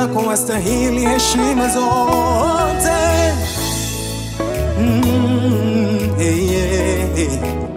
yako wastahili heshima zote. Mm, hey, yeah, hey.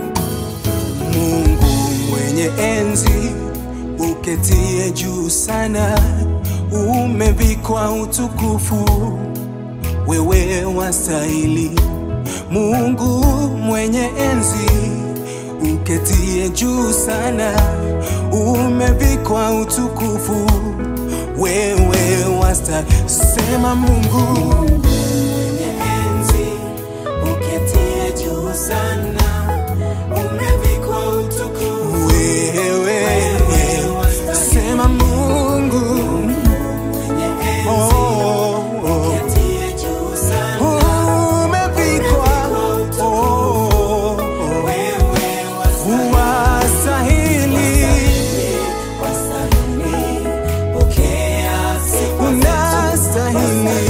Mungu mwenye enzi uketie juu sana, umevikwa utukufu, wewe wastahili. Mungu mwenye enzi uketie juu sana, umevikwa utukufu, wewe wastahili. Sema Mungu mwenye enzi uketie juu sana, umevikwa utukufu. wewe, sema Mungu Mwenye enzi oh, oh. uketie juu sana, umevikwa oh, oh, oh. wewe wastahili wastahili, pokea sifa unastahili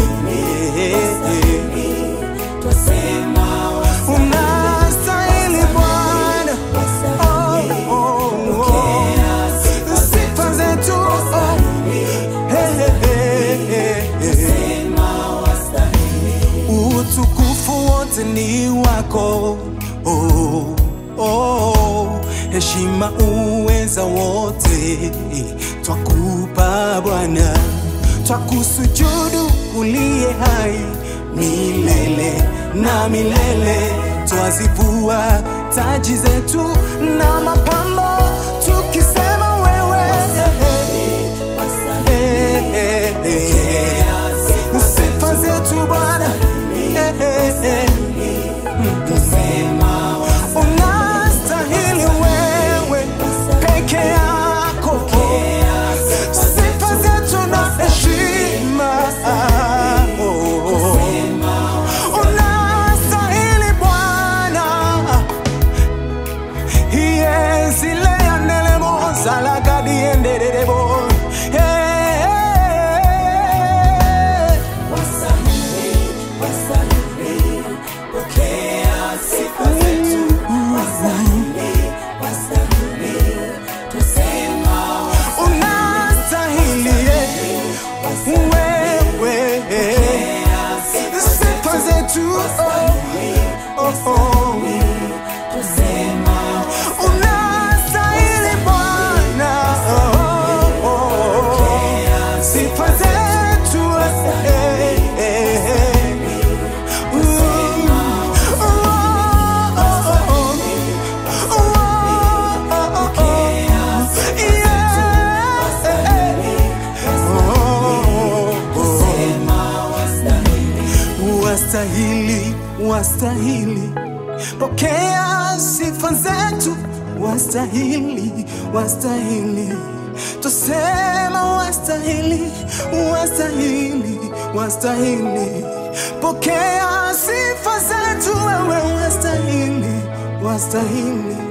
twasema unastahili Bwana oh, oh, oh. pokea sifa sifa zetu oh. Hey, hey, hey, hey. sema wastahili utukufu wote ni wako oh, oh, heshima uweza wote twakupa Bwana, twakusujudu uliye hai milele na milele, twazivua taji zetu na mapambo tukisema wewe eh, eh, eh. sifa zetu Bwana eh, eh, eh. unastahili wewe peke yako sifa zetu na heshima Oh. unastahili Bwana iyezileyanelemo zalagadiendererebo Wastahili, wastahili, pokea sifa zetu. Wastahili, wastahili, tusema unastahili wewe pokea sifa sifa zetu oh, oh, oh. tusema unastahili Bwana oh, oh, oh. sifa zetu eh, eh, eh. Mm. Oh, oh, oh, oh. Oh, oh, oh, oh. Yeah. Oh, oh, oh. sema wastahili, wastahili, wastahili, pokea sifa zetu, wastahili, wastahili, tusema wastahili, wastahili, wastahili, pokea sifa zetu, wewe wastahili, wastahili.